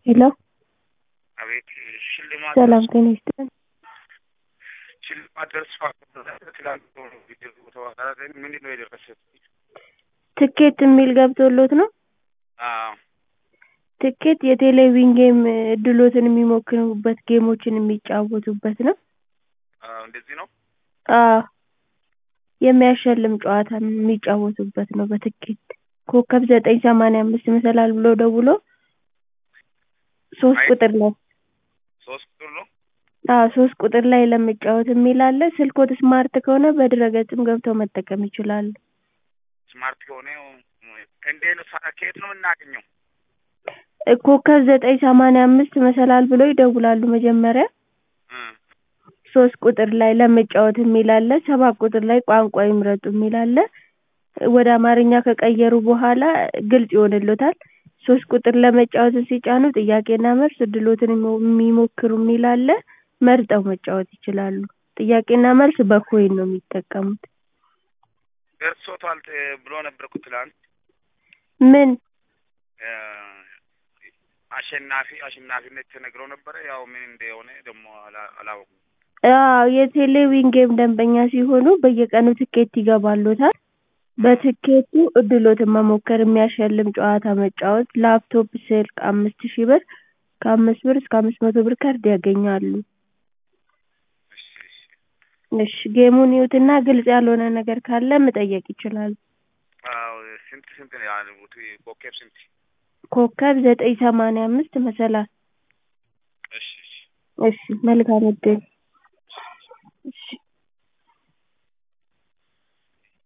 ሄሎ አቤት ሽልማት ሰላም ጤና ይስጥልን። ሽልማት ደርሷል። ትላንት ቪዲዮ ተዋጋራ ምንድን ነው የደረሰት? ትኬት የሚል ገብቶሎት ነው? አዎ ትኬት የቴሌቪዥን ጌም እድሎትን የሚሞክሩበት ጌሞችን የሚጫወቱበት ነው። አዎ፣ እንደዚህ ነው። አዎ የሚያሸልም ጨዋታ የሚጫወቱበት ነው በትኬት ኮከብ ዘጠኝ ሰማንያ አምስት መሰላል ብሎ ደውሎ ሶስት አይ- ቁጥር ላይ ሶስት ቁጥር ነው። አዎ ሶስት ቁጥር ላይ ለመጫወት የሚል አለ። ስልክዎት ስማርት ከሆነ በድረ-ገጽም ገብተው መጠቀም ይችላሉ። ስማርት ከሆነ እንዴት ነው? ሳ- ከየት ነው የምናገኘው? ኮከብ ዘጠኝ ሰማንያ አምስት መሰላል ብሎ ይደውላሉ መጀመሪያ እ ሶስት ቁጥር ላይ ለመጫወት የሚል አለ። ሰባት ቁጥር ላይ ቋንቋ ይምረጡ የሚል አለ። ወደ አማርኛ ከቀየሩ በኋላ ግልጽ ይሆንልዎታል። ሶስት ቁጥር ለመጫወትን ሲጫኑ ጥያቄና መልስ እድልዎትን ይሞ- የሚሞክሩ የሚል አለ። መርጠው መጫወት ይችላሉ። ጥያቄና መልስ በኮይን ነው የሚጠቀሙት። ደርሶታል እ ብሎ ነበር እኮ ትላንት ምን እ አሸናፊ አሸናፊነት ተነግረው ነበረ። ያው ምን እንደሆነ ደግሞ አላ- አላወኩም። አዎ የቴሌቪዥን ጌም ደንበኛ ሲሆኑ በየቀኑ ትኬት ይገባልዎታል። በትኬቱ እድልዎትን መሞከር፣ የሚያሸልም ጨዋታ መጫወት፣ ላፕቶፕ፣ ስልክ አምስት ሺህ ብር ከአምስት ብር እስከ አምስት መቶ ብር ካርድ ያገኛሉ። እሺ እሺ። እሺ ጌሙን ይዩትና ግልጽ ያልሆነ ነገር ካለ መጠየቅ ይችላሉ። አዎ ስንት ስንት ነው ያሉት? ኮከብ ስንት? ኮከብ ዘጠኝ ሰማንያ አምስት መሰላል። እሺ እሺ። እሺ መልካም እድል። እሺ